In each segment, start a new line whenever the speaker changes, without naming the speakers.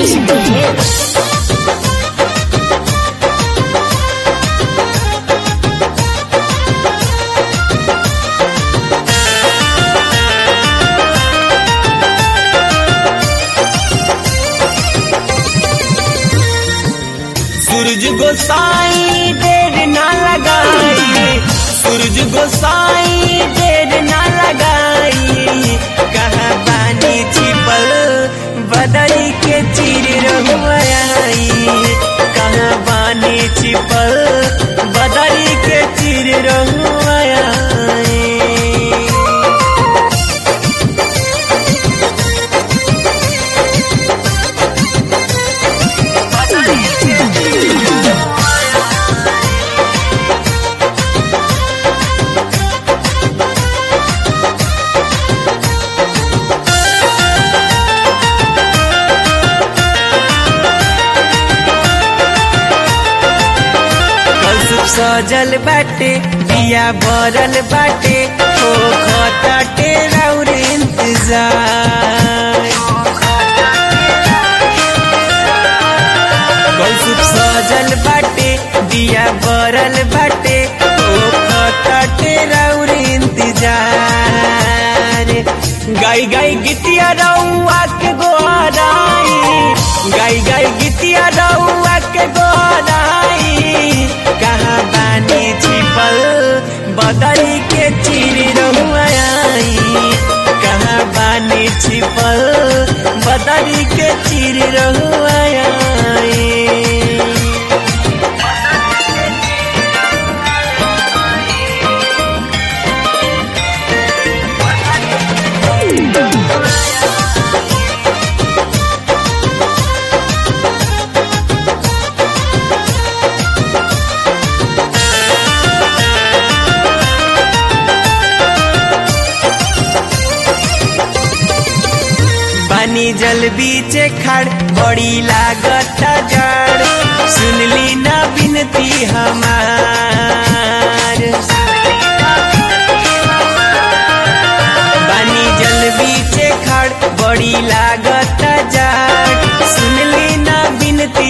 Adishakti film
सूरज गोसाई देर ना लगाई सूरज गोसाई देर ना लगाई कहाँ बानी छिपल बदरी के चीर रहुआई कहाँ बानी छिपल बदरी के चीर रहुआई कल सुख सजल बाटे दिया बरल बाटे हो खताटे राउर इंतजार कल सुख सजल बाटे दिया बरल बाटे हो खताटे राउर इंतजार गाई गाई गितिया रउआ के गोहराई गाई गाई गितिया रउआ के गोहराई कहाँ बानी छिपल बदरी के चीर रहुआई कहाँ बानी छिपल बदरी के चीर रहुआई पानी जल बीचे खड़ बड़ी लागत जड़ सुनली ना बिनती हमार पानी जल बीचे खड़ बड़ी लागत जड़ सुनली ना बिनती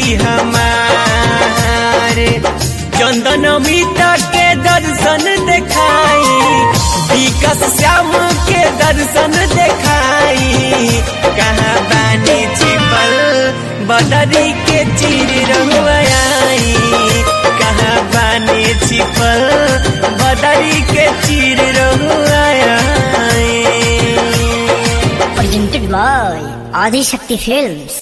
हमार चंदन मिता के दर्शन देखाई विकास श्याम के दर्शन देखाई कहाँ बानी छिपल बदरी के चीर रहुआई कहाँ बानी छिपल बदरी के चीर रहुआई
presented by आदिशक्ति फिल्म्स